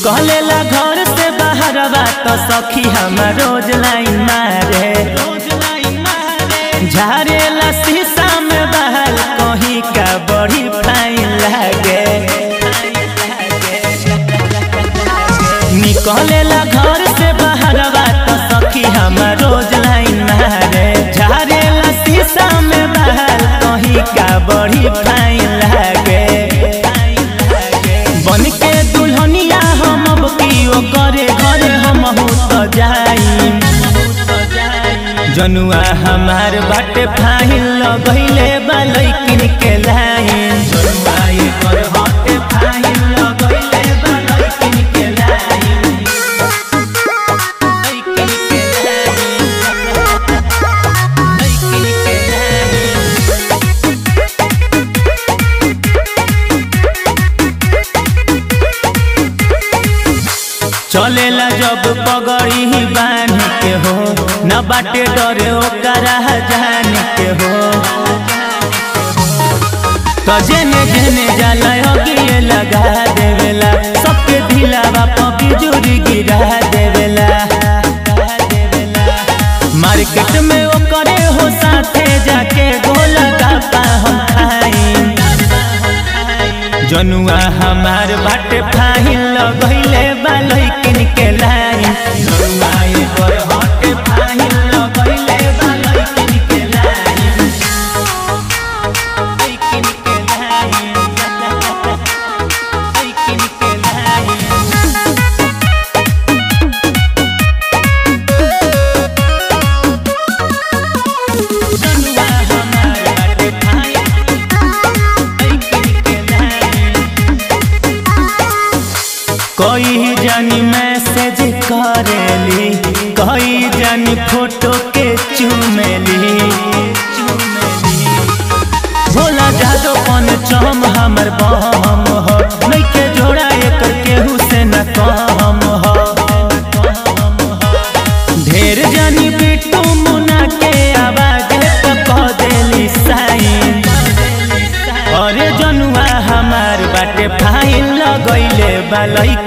निकलेला घर से बाहर तो सखी हम रोज लाइन मारे झारेला शीशा में बहल कहीं का बड़ी फाइन लागे निकलेला घर से बाहर तो सखी हम रोज लाइन मारे झारेला शीशा में बहल कहीं का बड़ी फाइन लागे बन के दुल्हनिया हम अब कियो करे घरे हम तो जाई जनुआ हमार बाटे फाहिल लगैले बा लैकिन के लाइन जनुआ ये कर हटे फाहिल लगैले बा लैकिन के लाइन लैकिन के लाइन लैकिन के लाइन चलेला जब पगड़ी ही बांध के हो न बाटे डरे ओकरा जान के हो तो जेने जेने जाला अगिए लगा देवेला सबके ढिलावा पपी जुरी गिरा देवेला मार्केट में ओकरे हो साथे जाके गोला का हम खाई जनुआ हमार बाटे फाहिल लगैले बा लैकिन के लाइन जनुआ ये पर हटे फाहिल लगैले बा लैकिन के लाइन लैकिन के लाइन लैकिन के लाइन जनुआ हमार बाटे फाहिल लैकिन के लाइन कोई जानी मैसेज करेली कोई जानी फोटो के चुमेली भोला जादो पन चम हमर बम हो नइखे जोड़ा एकर केहू से न कम हो ढेर जानी बिट्टू मुना के आवाज पे कह देली साइन अरे जनुआ हमार बाटे फाइन लगैले बा लइक